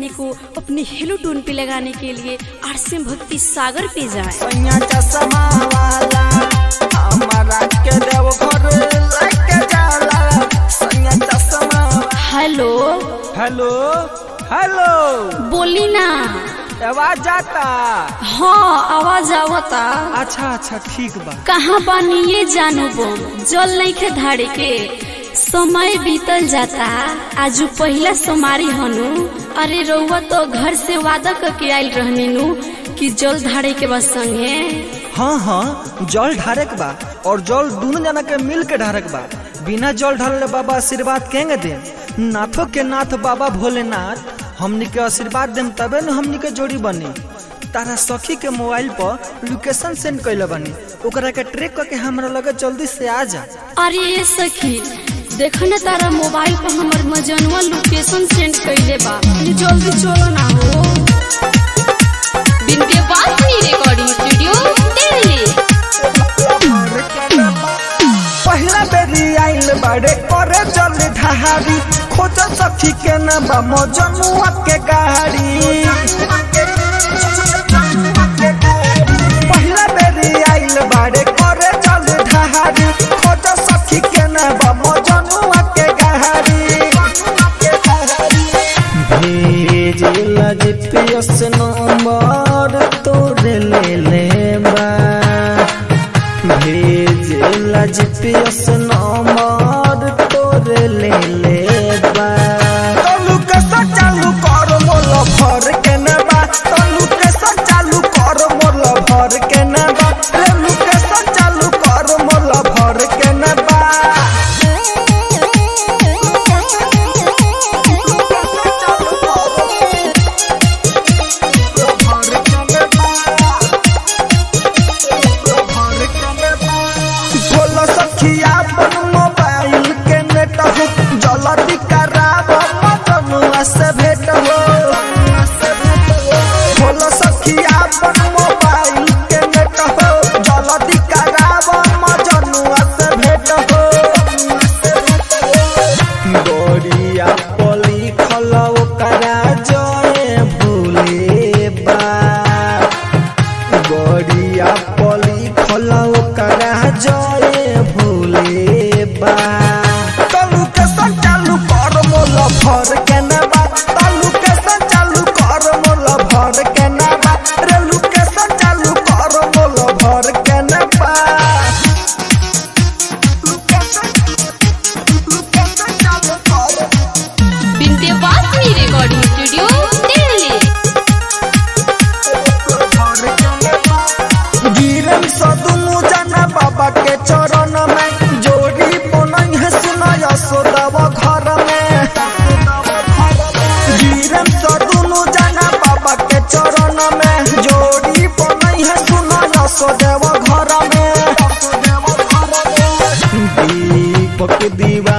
सभी को अपने हेलो टोन पे लगाने के लिए आरसीएम भक्ति सागर पे जाएं। सैया चश्मा वाला हमारा के देव घर लेके जाला सैया चश्मा हेलो हेलो हेलो बोली ना आवाज जाता हाँ आवाज आवता अच्छा अच्छा ठीक बा कहाँ बानी ये जानू बम जल नहीं खे धाड़े के समय बीतल जाता आजू पहला सोमारी हनु अरे रउआ तो घर से वादा करके आयल रहनी नु कि जल धाड़े के बस संगे हाँ हाँ जल ढारक बा और जल दोनों जना के मिल के ढारक बा बिना जल ढारले बाबा आशीर्वाद केंगे दे नाथों के नाथ बाबा भोलेनाथ हमनी के आशीर्वाद देम तबे न हमनी के जोड़ी बनी तारा सखी के मोबाइल पर लोकेशन सेंड कैले बनी ओकरा के ट्रैक करके हमरा लगे जल्दी से आ जा अरे ये सखी देखो ना तारा मोबाइल पर हमर मजनुआ लोकेशन सेंड कइले बा ये जल्दी चलो ना हो विंध्यवासिनी रिकॉर्डिंग स्टूडियो दिल्ली पहला बेरी आइल बाड़े करे जल ढहारी खोज सखी के न बा मजनुआ के गाड़ी पहला बेरी आइल बाड़े करे जल ढहारी खोज सखी के न बा मजनुआ के गाड़ी भेज जीपीएस नंबर तोरे ले ले बा भेज जीपीएस नंबर तोरे ले ले बा तलू के चालू कर मोल भर के नबा तलू के चालू कर मोल भर के नबा लेलू के चालू कर मोल भर के नबा बोलो सखिया अपन मोबाइल के नेट हो जल्दी कराब मजनुआ से भेट हो बोलो सखिया अपन मोबाइल के नेट हो जल्दी कराब मजनुआ से भेट हो गोरिया पली खलौ करा जय भूले बा गड़िया पली खलाओ करा जय भूले बा तलू के संग चालू कर मोल भर के नबा तलू के संग चालू कर मोल भर के नबा रेलू के संग चालू कर मोल भर के नबा विंध्यवासिनी रिकॉर्डिंग स्टूडियो दिल्ली गिरम सदुनु जना बाबा के चरण में जोड़ी बनई है सुना यशोदव घर में गिरम सदुनु जना बाबा के चरण में जोड़ी बनई है सुना यशोदेव घर में दीपक दीवा